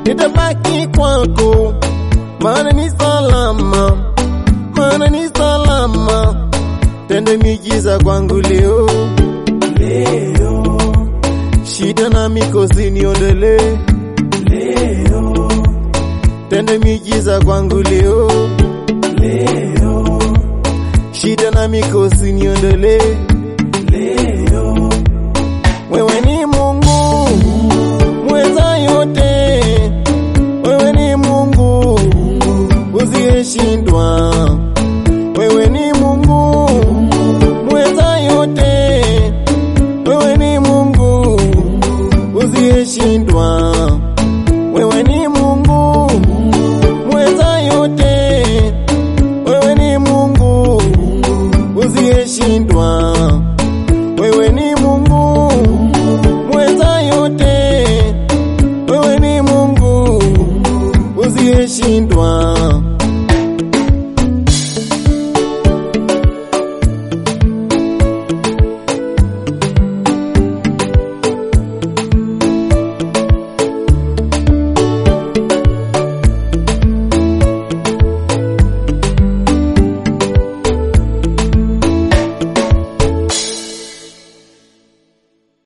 nitabaki kwako, maana ni salama, maana ni salama. Tende miujiza kwangu leo, leo, shida na mikosi niondolee leo, tende miujiza kwangu leo, leo, shida na mikosi niondolee. leo, Wewe ni Mungu mweza yote, wewe ni Mungu usiyeshindwa, wewe ni Mungu mweza yote, wewe ni Mungu usiyeshindwa, wewe ni Mungu mweza yote, wewe ni Mungu usiyeshindwa, wewe ni Mungu mweza yote, wewe ni Mungu usiyeshindwa.